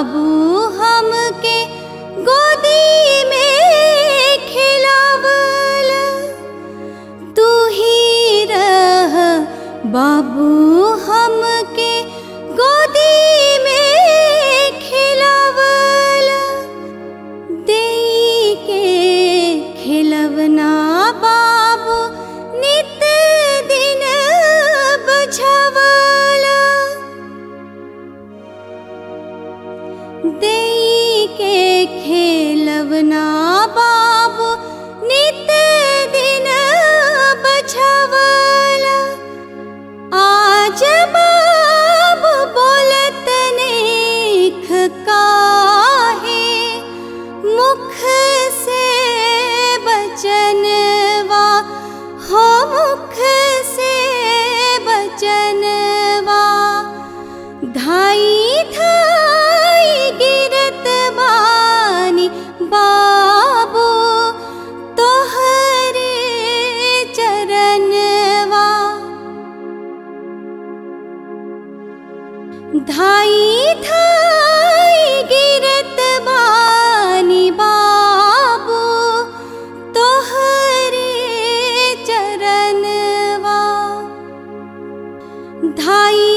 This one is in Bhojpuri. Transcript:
बाबू हमके गोदी में खिलावल तू ही रह बाबू हमके गोदी में खिलावल देई के खिलवना बाबू नित दिन बझवला देई के खेलवना बाबू नित दिन बझवला आज बाब बोलत नेख काहे मुख से बचनवा हो मुख से बचनवा धाई धाई गिरत बानी बाबू तोहरे चरणवा धाई धाई गिरत बानी बाबू तोहरे चरणवा धाई